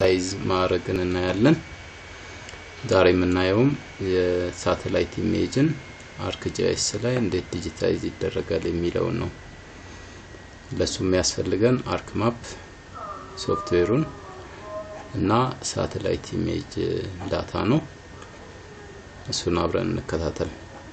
ዲጂታይዝ ማድረግን እናያለን። ዛሬ የምናየውም የሳተላይት ኢሜጅን አርክጂኤስ ላይ እንዴት ዲጂታይዝ ይደረጋል የሚለውን ነው። ለሱ የሚያስፈልገን አርክ ማፕ ሶፍትዌሩን እና ሳተላይት ኢሜጅ ዳታ ነው። እሱን አብረን እንከታተል።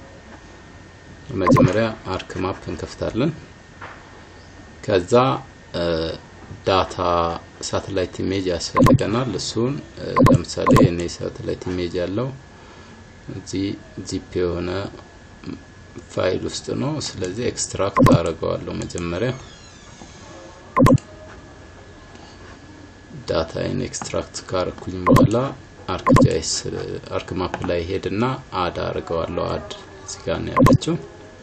መጀመሪያ አርክ ማፕ እንከፍታለን። ከዛ ዳታ ሳተላይት ኢሜጅ ያስፈልገናል። እሱን ለምሳሌ እኔ ሳተላይት ኢሜጅ ያለው እዚህ ዚፕ የሆነ ፋይል ውስጥ ነው። ስለዚህ ኤክስትራክት አደርገዋለሁ መጀመሪያ ዳታይን ኤክስትራክት ካረኩኝ በኋላ አርክጂኤስ አርክ ማፕ ላይ ሄድና አድ አድርገዋለሁ። አድ እዚህ ጋር ነው ያለችው።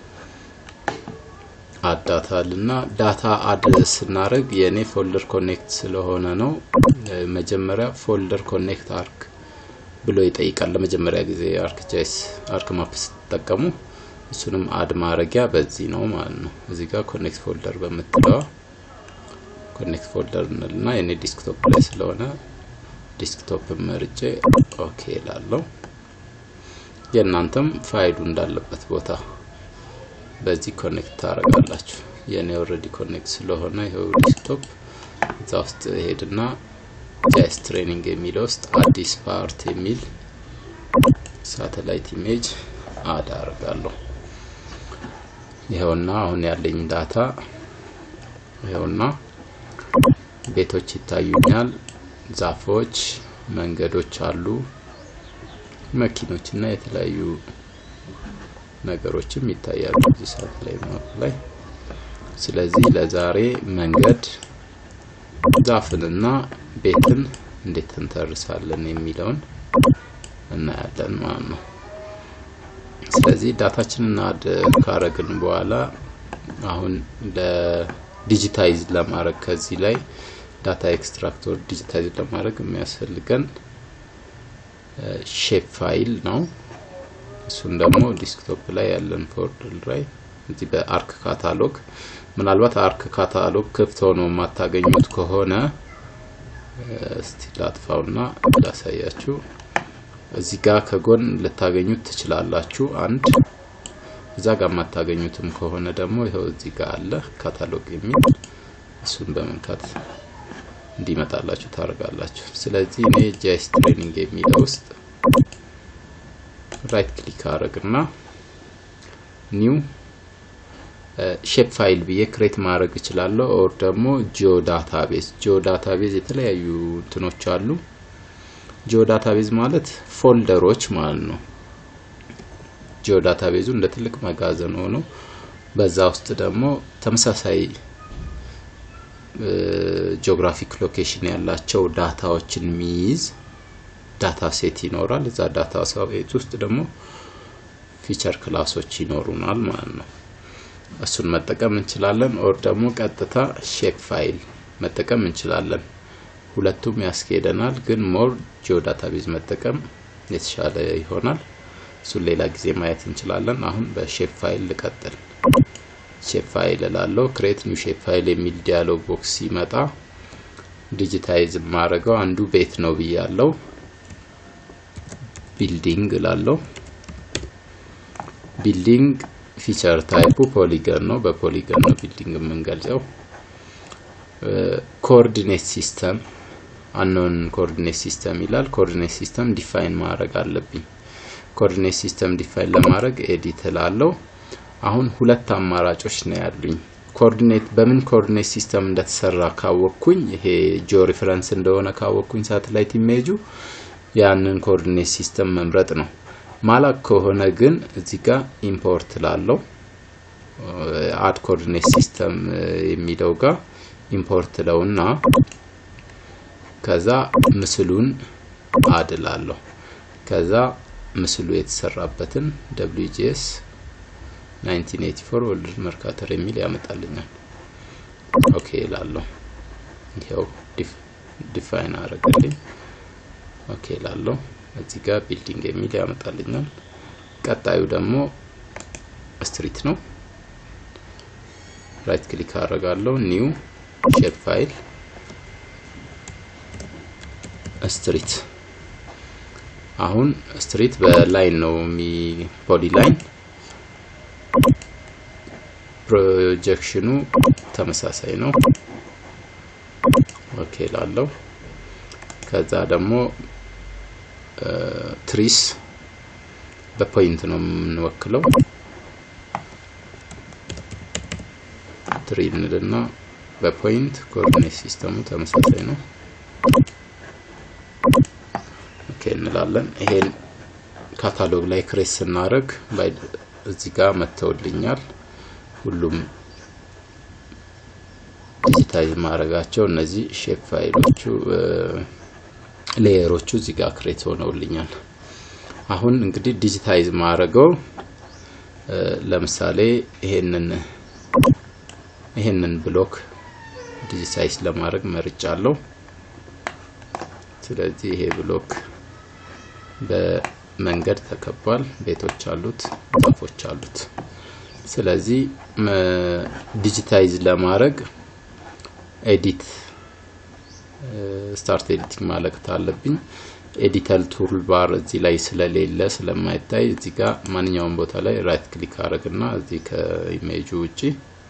አድ ዳታ ልና ዳታ አድ ስናደርግ የእኔ ፎልደር ኮኔክት ስለሆነ ነው። መጀመሪያ ፎልደር ኮኔክት አርክ ብሎ ይጠይቃል። ለመጀመሪያ ጊዜ አርክጂኤስ አርክ ማፕ ስትጠቀሙ እሱንም አድ ማድረጊያ በዚህ ነው ማለት ነው። እዚህ ጋር ኮኔክት ፎልደር በምትለዋ ኮኔክት ፎልደር እንልና የኔ ዲስክቶፕ ላይ ስለሆነ ዲስክቶፕ መርጬ ኦኬ ላለው የእናንተም ፋይሉ እንዳለበት ቦታ በዚህ ኮኔክት ታደርጋላችሁ። የኔ ኦልሬዲ ኮኔክት ስለሆነ ይኸው ዲስክቶፕ እዛ ውስጥ ሄድና ጃይስ ትሬኒንግ የሚለው ውስጥ አዲስ ፓርት የሚል ሳተላይት ኢሜጅ አድ አደርጋለሁ። ይኸውና አሁን ያለኝ ዳታ ይኸውና ቤቶች ይታዩኛል፣ ዛፎች፣ መንገዶች አሉ፣ መኪኖች እና የተለያዩ ነገሮችም ይታያሉ እዚህ ሳተላይት ማፕ ላይ። ስለዚህ ለዛሬ መንገድ፣ ዛፍንና ቤትን እንዴት እንተርሳለን የሚለውን እናያለን ማለት ነው። ስለዚህ ዳታችንን አድ ካረግን በኋላ አሁን ለዲጂታይዝ ለማድረግ ከዚህ ላይ ዳታ ኤክስትራክተር ዲጂታይዝ ለማድረግ የሚያስፈልገን ሼፕ ፋይል ነው። እሱን ደግሞ ዲስክቶፕ ላይ ያለን ፎልደር ላይ እዚህ በአርክ ካታሎግ ምናልባት አርክ ካታሎግ ክፍት ሆኖ የማታገኙት ከሆነ እስቲ ላጥፋውና ላሳያችሁ። እዚህ ጋር ከጎን ልታገኙት ትችላላችሁ። አንድ እዛ ጋር የማታገኙትም ከሆነ ደግሞ ይኸው እዚህ ጋር አለ ካታሎግ የሚል እሱን በመንካት እንዲመጣላችሁ ታደርጋላችሁ። ስለዚህ እኔ ጃይስ ትሬኒንግ የሚለው ውስጥ ራይት ክሊክ አድርግና ኒው ሼፕ ፋይል ብዬ ክሬት ማድረግ እችላለሁ። ኦር ደግሞ ጂኦ ዳታቤዝ ጂኦ ዳታቤዝ የተለያዩ እንትኖች አሉ። ጂኦ ዳታቤዝ ማለት ፎልደሮች ማለት ነው። ጂኦ ዳታቤዙ እንደ ትልቅ መጋዘን ሆኖ በዛ ውስጥ ደግሞ ተመሳሳይ ጂኦግራፊክ ሎኬሽን ያላቸው ዳታዎችን የሚይዝ ዳታ ሴት ይኖራል። እዛ ዳታ ሴት ውስጥ ደግሞ ፊቸር ክላሶች ይኖሩናል ማለት ነው። እሱን መጠቀም እንችላለን። ኦር ደግሞ ቀጥታ ሼፕ ፋይል መጠቀም እንችላለን። ሁለቱም ያስኬደናል፣ ግን ሞር ጂኦ ዳታቤዝ መጠቀም የተሻለ ይሆናል። እሱን ሌላ ጊዜ ማየት እንችላለን። አሁን በሼፕ ፋይል ልቀጥል። ሼፕ ፋይል እላለሁ። ክሬት ኒው ሼፕ ፋይል የሚል ዲያሎግ ቦክስ ሲመጣ ዲጂታይዝ የማደርገው አንዱ ቤት ነው ብያለው። ቢልዲንግ እላለሁ። ቢልዲንግ ፊቸር ታይፑ ፖሊገን ነው። በፖሊገን ነው ቢልዲንግ የምንገልጸው። ኮኦርዲኔት ሲስተም አኖን ኮኦርዲኔት ሲስተም ይላል። ኮኦርዲኔት ሲስተም ዲፋይን ማድረግ አለብኝ። ኮኦርዲኔት ሲስተም ዲፋይን ለማድረግ ኤዲት እላለሁ። አሁን ሁለት አማራጮች ነው ያሉኝ። ኮኦርዲኔት በምን ኮኦርዲኔት ሲስተም እንደተሰራ ካወቅኩኝ ይሄ ጂኦ ሪፈረንስ እንደሆነ ካወቅኩኝ ሳተላይት ኢሜጁ ያንን ኮኦርዲኔት ሲስተም መምረጥ ነው። ማላክ ከሆነ ግን እዚህ ጋር ኢምፖርት ላለው አድ ኮኦርዲኔት ሲስተም የሚለው ጋር ኢምፖርት ለውና ከዛ ምስሉን አድ ላለሁ ከዛ ምስሉ የተሰራበትን WGS 1984 ወርልድ መርካተር የሚል ያመጣልኛል። ኦኬ ላለሁ ይኸው ዲፋይን አረገልኝ። ኦኬ ላለሁ እዚህ ጋር ቢልዲንግ የሚል ያመጣልኛል። ቀጣዩ ደግሞ ስትሪት ነው። ራይት ክሊክ አደርጋለሁ። ኒው ሼፕ ፋይል ስትሪት አሁን ስትሪት በላይን ነው የሚ ፖሊ ላይን ፕሮጀክሽኑ ተመሳሳይ ነው። ኦኬ ላለው ከዛ ደግሞ ትሪስ በፖይንት ነው የምንወክለው። ትሪ እንልና በፖይንት ኮኦርዲኔት ሲስተሙ ተመሳሳይ ነው። ኦኬ እንላለን። ይሄን ካታሎግ ላይ ክሬስ ስናደርግ እዚህ ጋር መተውልኛል። ሁሉም ዲጂታይዝ ማድረጋቸው እነዚህ ሼፕ ፋይሎቹ ሌየሮቹ እዚህ ጋር ክሬት ሆነውልኛል። አሁን እንግዲህ ዲጂታይዝ ማድረገው ለምሳሌ ይሄንን ይሄንን ብሎክ ዲጂታይዝ ለማድረግ መርጫለሁ። ስለዚህ ይሄ ብሎክ በመንገድ ተከቧል። ቤቶች አሉት፣ ዛፎች አሉት። ስለዚህ ዲጂታይዝ ለማድረግ ኤዲት ስታርት ኤዲቲንግ ማለት አለብኝ። ኤዲተር ቱል ባር እዚህ ላይ ስለሌለ ስለማይታይ እዚህ ጋር ማንኛውም ቦታ ላይ ራይት ክሊክ አድርግና እዚህ ከኢሜጁ ውጪ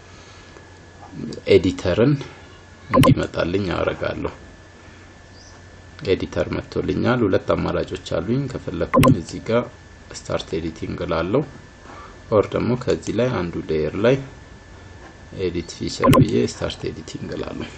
ኤዲተርን እንዲመጣልኝ አደርጋለሁ። ኤዲተር መጥቶልኛል። ሁለት አማራጮች አሉኝ። ከፈለኩኝ እዚህ ጋር ስታርት ኤዲቲንግ ላለው ኦር ደግሞ ከዚህ ላይ አንዱ ሌየር ላይ ኤዲት ፊቸር ብዬ ስታርት ኤዲቲንግ ላለሁ።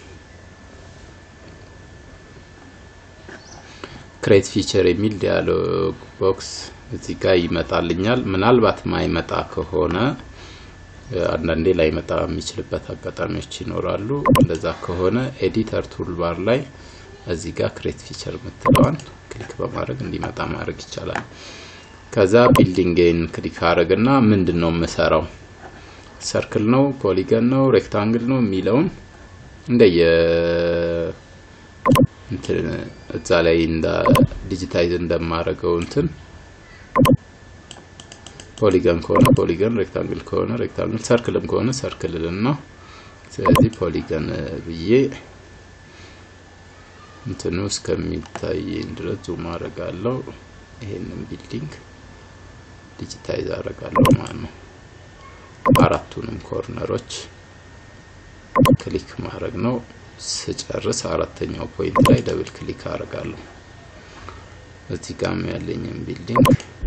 ክሬት ፊቸር የሚል ዲያሎግ ቦክስ እዚህ ጋር ይመጣልኛል። ምናልባት ማይመጣ ከሆነ አንዳንዴ ላይመጣ የሚችልበት አጋጣሚዎች ይኖራሉ። እንደዛ ከሆነ ኤዲተር ቱልባር ላይ እዚህ ጋር ክሬት ፊቸር የምትለዋን ክሊክ በማድረግ እንዲመጣ ማድረግ ይቻላል። ከዛ ቢልዲንግን ክሊክ አድርግና ምንድን ነው የምሰራው ሰርክል ነው፣ ፖሊገን ነው፣ ሬክታንግል ነው የሚለውን እንደየ እንትን እዛ ላይ እንደ ዲጂታይዝ እንደማደርገው እንትን ፖሊገን ከሆነ ፖሊገን፣ ሬክታንግል ከሆነ ሬክታንግል፣ ሰርክልም ከሆነ ሰርክልልን ነው። ስለዚህ ፖሊገን ብዬ እንትኑ እስከሚታየኝ ድረስ ዙም አደርጋለሁ። ይሄንን ቢልዲንግ ዲጂታይዝ አደርጋለሁ ማለት ነው። አራቱንም ኮርነሮች ክሊክ ማድረግ ነው። ስጨርስ አራተኛው ፖይንት ላይ ደብል ክሊክ አደርጋለሁ። እዚህ ጋም ያለኝን ቢልዲንግ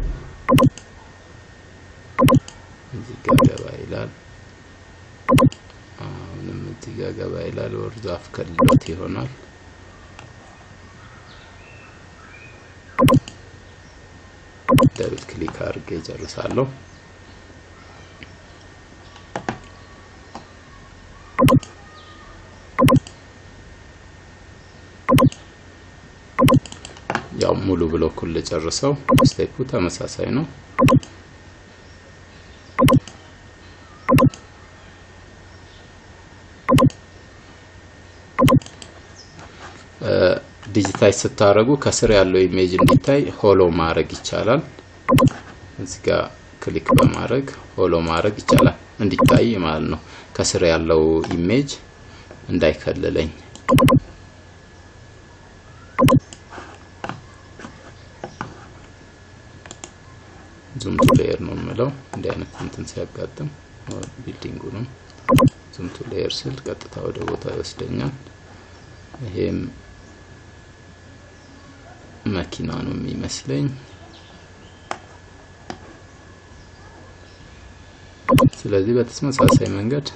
እዚህ ጋር ገባ ይላል። አሁንም እዚህ ጋር ገባ ይላል። ወር ዛፍ ከልሎት ይሆናል። ደብል ክሊክ አድርጌ ጨርሳለሁ። ያው ሙሉ ብሎኩን ልጨርሰው። ስቴፑ ተመሳሳይ ነው። ዲጂታይዝ ስታደርጉ ከስር ያለው ኢሜጅ እንዲታይ ሆሎ ማድረግ ይቻላል። እዚህ ጋር ክሊክ በማድረግ ሆሎ ማድረግ ይቻላል፣ እንዲታይ ማለት ነው። ከስር ያለው ኢሜጅ እንዳይከልለኝ ዙም ቱ ሌየር ነው የምለው። እንዲህ አይነት እንትን ሲያጋጥም ቢልዲንጉ ነው ዙም ቱ ሌየር ስል ቀጥታ ወደ ቦታ ይወስደኛል። ይሄም መኪና ነው የሚመስለኝ። ስለዚህ በተመሳሳይ መንገድ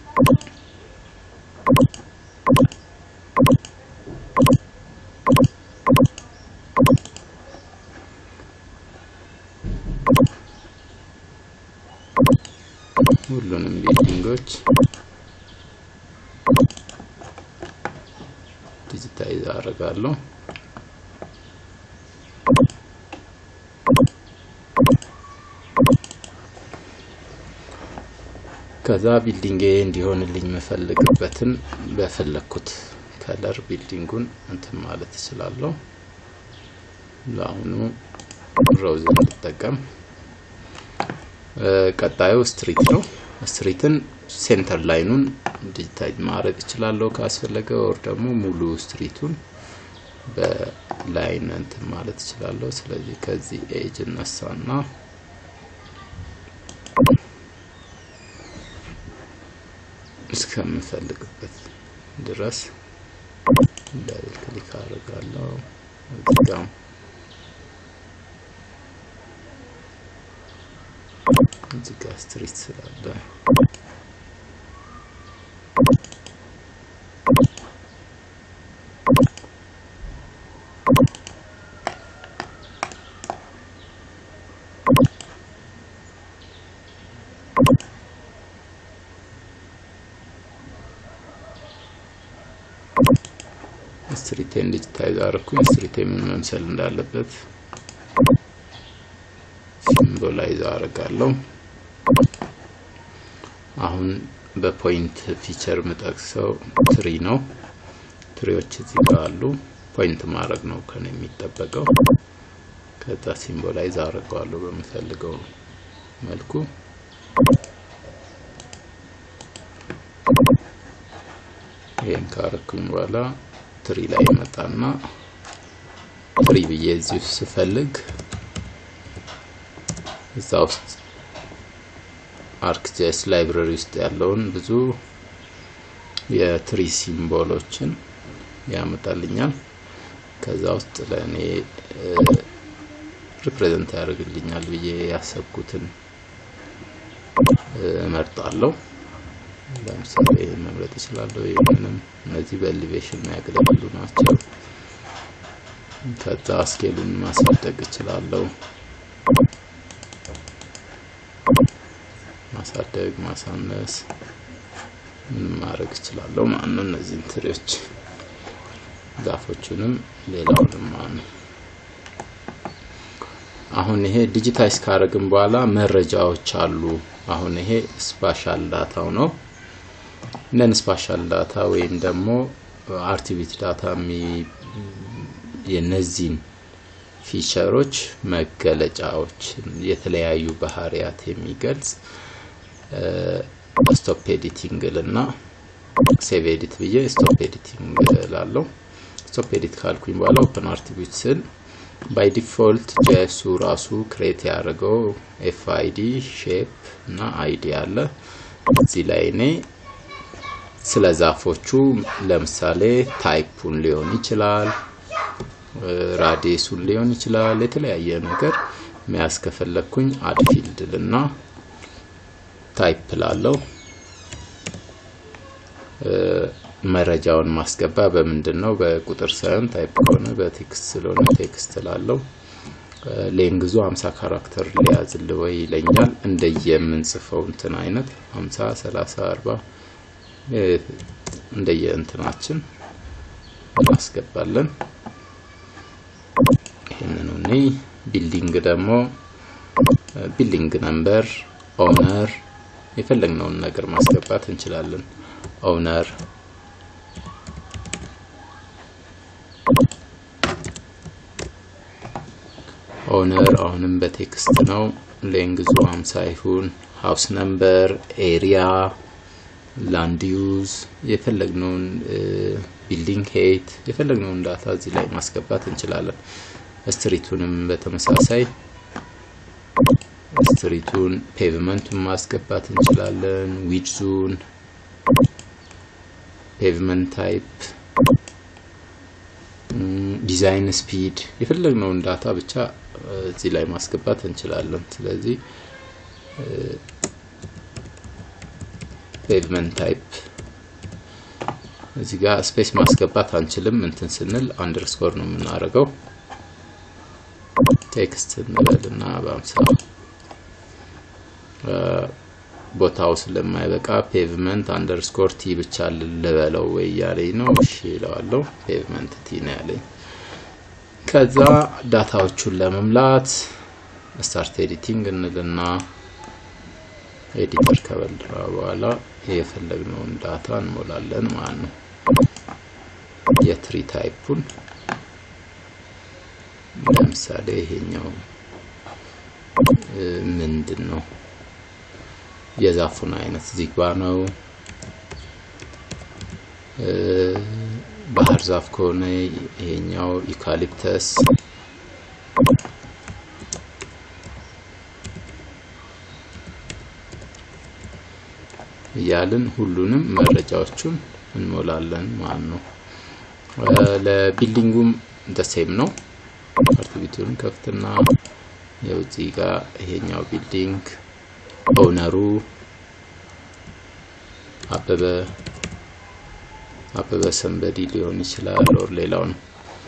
ሁሉንም ቢልዲንጎች ዲጂታይዝ አደርጋለሁ። ከዛ ቢልዲንጌ እንዲሆንልኝ የምፈልግበትን በፈለግኩት ከለር ቢልዲንጉን እንትን ማለት እችላለሁ። ለአሁኑ ሮዝ እንጠቀም። ቀጣዩ ስትሪት ነው። ስትሪትን ሴንተር ላይኑን ዲጂታይዝ ማድረግ እችላለሁ ካስፈለገ፣ ወር ደግሞ ሙሉ ስትሪቱን በላይን እንትን ማለት እችላለሁ። ስለዚህ ከዚህ ኤጅ እነሳና እስከምፈልግበት ድረስ ዳብል ክሊክ አደርጋለሁ። እዚጋም እዚህ ጋር ስትሪት ስላለ ስትሪቴን ዲጂታይዝ አደረኩኝ። ስትሪቴ ምን መምሰል እንዳለበት ሲምቦላይዝ አደርጋለሁ። አሁን በፖይንት ፊቸር የምጠቅሰው ትሪ ነው። ትሪዎች እዚህ ጋር አሉ። ፖይንት ማድረግ ነው ከነ የሚጠበቀው። ከዛ ሲምቦላይዝ አደርገዋለሁ በምፈልገው መልኩ። ይህን ካረኩኝ በኋላ ትሪ ላይ መጣና ትሪ ብዬ እዚህ ውስጥ ስፈልግ እዛ ውስጥ አርክጄስ ላይብረሪ ውስጥ ያለውን ብዙ የትሪ ሲምቦሎችን ያመጣልኛል። ከዛ ውስጥ ለእኔ ሪፕሬዘንት ያደርግልኛል ብዬ ያሰብኩትን እመርጣለሁ። ለምሳሌ መምረጥ እችላለሁ። ይህንንም እነዚህ በኤሊቬሽን የሚያገለግሉ ናቸው። ከዛ ስኬሉን ማሳደግ እችላለሁ። ማሳደግ፣ ማሳነስ ምን ማድረግ እችላለሁ ማለት ነው። እነዚህን ትሪዎች ዛፎቹንም ሌላውንም ማለት ነው። አሁን ይሄ ዲጂታይዝ ካረግን በኋላ መረጃዎች አሉ። አሁን ይሄ ስፓሻል ዳታው ነው። ነን ስፓሻል ዳታ ወይም ደግሞ አርቲቪቲ ዳታ የነዚህን ፊቸሮች መገለጫዎች የተለያዩ ባህሪያት የሚገልጽ ስቶፕ ኤዲቲንግ ልና ሴቭ ኤዲት ብዬ ስቶፕ ኤዲቲንግ ላለው ስቶፕ ኤዲት ካልኩኝ በኋላ ኦፕን አርቲቪቲ ስል ባይ ዲፎልት ጄሱ ራሱ ክሬት ያደረገው ኤፍ አይዲ ሼፕ እና አይዲ አለ። እዚህ ላይ እኔ ስለ ዛፎቹ ለምሳሌ ታይፑን ሊሆን ይችላል፣ ራዲየሱን ሊሆን ይችላል፣ የተለያየ ነገር መያዝ ከፈለግኩኝ አድ ፊልድ ልና ታይፕ ላለው መረጃውን ማስገባ በምንድን ነው? በቁጥር ሳይሆን ታይፕ ከሆነ በቴክስት ስለሆነ ቴክስት ላለው ሌንግዙ 50 ካራክተር ሊያዝል ወይ ይለኛል። እንደየምንጽፈው እንትን አይነት 50፣ 30፣ 40 እንደየ እንትናችን እናስገባለን። ይህንኑ እኔ ቢልዲንግ ደግሞ ቢልዲንግ ነምበር፣ ኦነር የፈለግነውን ነገር ማስገባት እንችላለን። ኦነር ኦነር አሁንም በቴክስት ነው። ሌንግዙ 50 ይሁን። ሃውስ ነምበር፣ ኤሪያ፣ ላንድ ዩዝ የፈለግነውን ቢልዲንግ ሄይት የፈለግነውን ዳታ እዚህ ላይ ማስገባት እንችላለን። ስትሪቱንም በተመሳሳይ ስትሪቱን ፔቭመንቱን ማስገባት እንችላለን። ዊድዙን፣ ፔቭመንት ታይፕ፣ ዲዛይን ስፒድ የፈለግነውን ዳታ ብቻ እዚህ ላይ ማስገባት እንችላለን። ስለዚህ ፔቭመንት ታይፕ እዚህ ጋር ስፔስ ማስገባት አንችልም። እንትን ስንል አንደርስኮር ነው የምናደርገው። ቴክስት እንበልና በአምሳ ቦታው ስለማይበቃ ፔቭመንት አንደርስኮር ቲ ብቻ ልበለው ወይ እያለኝ ነው። እሺ ይለዋለሁ። ፔቭመንት ቲ ነው ያለኝ። ከዛ ዳታዎቹን ለመምላት ስታርት ኤዲቲንግ እንልና ኤዲተር ከበልራ በኋላ የፈለግነውን ዳታ እንሞላለን ማለት ነው። የትሪ ታይፑን ለምሳሌ ይሄኛው ምንድን ነው? የዛፉን አይነት ዚግባ ነው። ባህር ዛፍ ከሆነ ይሄኛው ዩካሊፕተስ እያልን ሁሉንም መረጃዎቹን እንሞላለን ማለት ነው። ለቢልዲንጉም ደሴም ነው። አርቲቪቱን ከፍትና የውጭ ጋር ይሄኛው ቢልዲንግ ኦውነሩ አበበ አበበ ሰንበዲ ሊሆን ይችላል ኦር ሌላው ነው።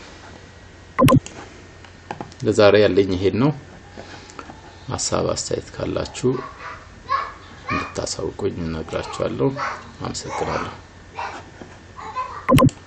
ለዛሬ ያለኝ ይሄን ነው። ሀሳብ አስተያየት ካላችሁ እንድታሳውቁኝ እነግራችኋለሁ። አመሰግናለሁ።